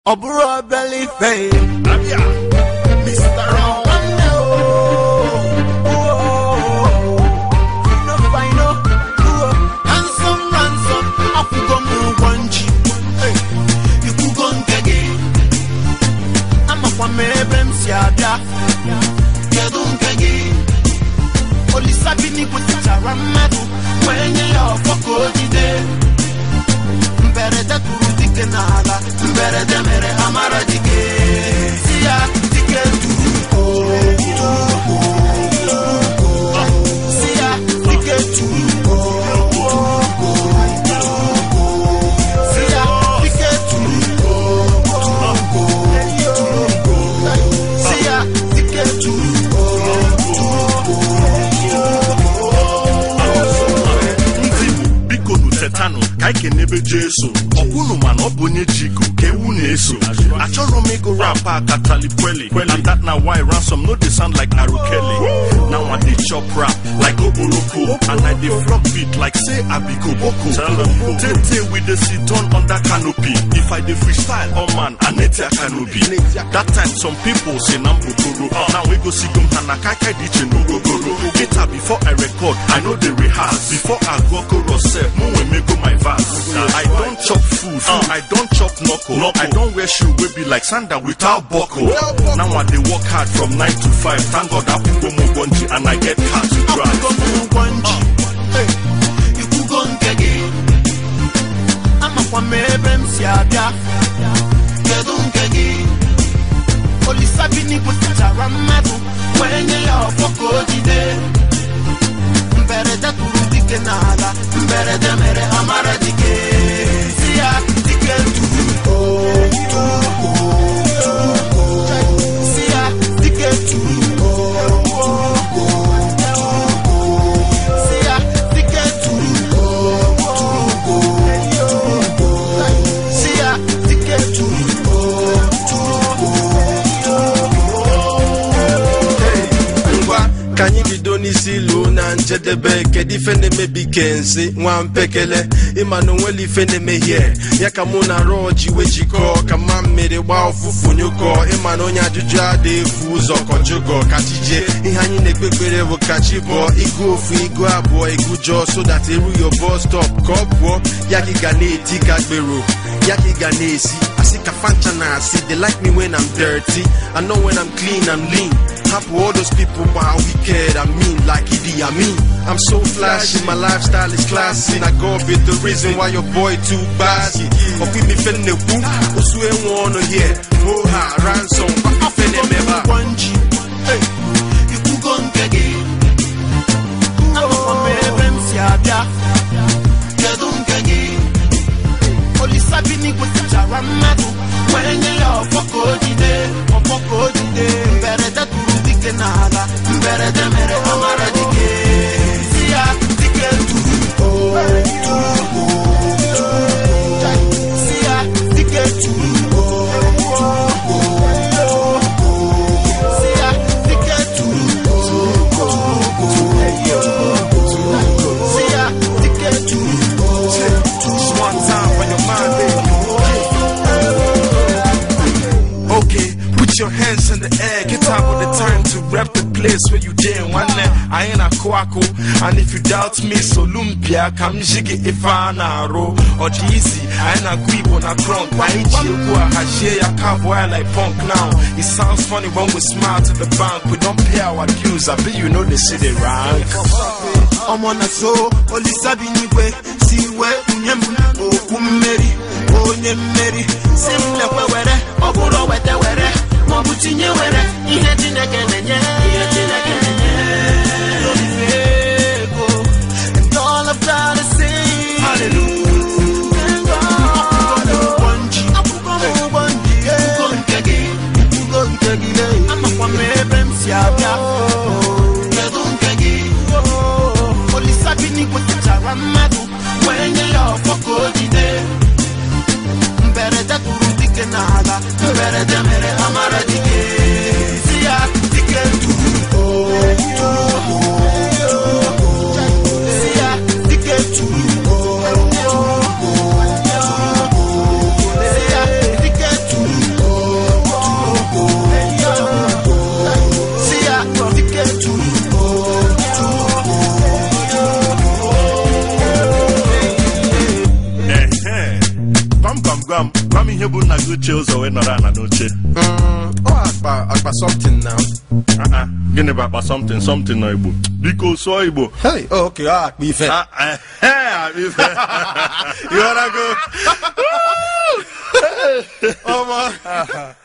ọ bụrụ obele ife Abịa, Mr. Round. nwanne o fino fino handsome ransom akwụgo m ụgwọ nji Hey, ikwugo nke gị amakwa m ebe m si abịa kedu nke gị olisabini kwetachara mmadụ wee nye ya ọfọ ka o jide mberede tụrụ dike n'ala mberede mere amara dike si ya dike tụrụ ugo si ya dike tụrụ ugo si ya dike tụrụ ugo si ya dike tụrụ ndị Igbo biko nu tetanụ ka anyị kenebe Jesu ọkwụnụ mana ọ bụ onye ji iko ka ewu na-eso achọrọ m ịgụ rap a katali kweli and that na why ransom no dey sound like arukele now I dey chop rap like oboroko and I dey flop beat like say I be koboko tey we dey sit down under canopy if I dey freestyle oh man anetia canopy that time some people say na mbokoro now we go sigom ha na kaikai dj n'ogogoro later before I record I no dey rehearse before I go chorus sef mo wey make go my verse I don chop food I don chop knuckle I don wear shoe wey be like sandal without buckle now I dey work hard from 9 to 5 thank God akwụkwọ m ụgwọ nji and I get car to drive akwụgo m ụgwọ nji Hey, ikwugo nke gị amakwa m ebe m si abịa kedu nke gị olisabini kwetachara mmadụ wee nye ya ọfọ ka o jide mberede tụrụ dike n'ala mberede mere amara dike si ya dike tụrụ si ya dike tụrụ si ya dike tụrụ si ya dike ngwa ka anyị bido n'isi ilu na njedebe kedu ife na-emebi kensi nwa mpekele ịma na onwere ife na-emehie ya ka mụ na rọji wee jikọọ ka mma mmiri gbaa ụfụfụ nyụkọ ịma na onye ajụjụ adị efu ụzọ kọjụgọ ka chi jee ihe anyị na-ekpe ekpere bụ ka chi bụọ igu ofu igu abụọ igu jọọ so that eru yo bus stop ka ọ pụọ ya ka ị ga na-eti ka gbero ya ka ị ga na-esi asị ka fancha na asị they like me when I'm dirty I know when I'm clean I'm lean Happy all those people wow wicked I mean like Idi Amin I'm so flashy my lifestyle is classy I go be the reason why your boy too bossy But we me finna woo Osu enwe ọnụ here Oh ha ransom Fene meba ụgwọ nji Hey, ikwugo nke gị amakwa m ebe m si abịa kedu nke gị olisabini kwetachara mmadụ wee nye ya ọfọ ka o jide ọfọ ka o jide mberede tụrụ dike n'ala mberede mere amara dike si ya dike tụrụ si ya dike tụrụ si ya dike tụrụ si ya dike tụrụ Just one time for your mind baby Okay, put your hands in the air. Get out with the time to rep the place where you did one day. I ain't a kwako. And if you doubt me, so lumpia, come jiggy if I naro. Or easy, I ain't a grip on a crunk. Why ain't you go a hashe a cowboy like punk now? It sounds funny when we smile to the bank. We don't pay our dues. I bet you know the city rank. ọmọ na so olisabi n'igwe si wee nye m okwu mmeri onye mmeri si m lekwe were ọ bụrụ weta were maọbụ tinye were ihe chineke na-enye ihe chineke na-enye Olife ego, and all of that is sing. Thank God. Akwụkwọ nji, akwụkwọ m ụgwọ nji, ikwugo nke gị, ikwugo nke gị, lee. amakwa m ebe m si abịa kedu nke gị olisabini kwetachara mmadụ wee nye ya ọfọ ka o jide mberede ihe bụ nna gị ochie ụzọ wee nọrọ ana n'oche Mm, ọ akpa akpa something now Ah, ah, gịnị bụ akpa something something nọ igbo biko sụọ igbo hey oh, okay ọ akpa ife Ah, eh, eh, akpa ife. ịghọtago ọma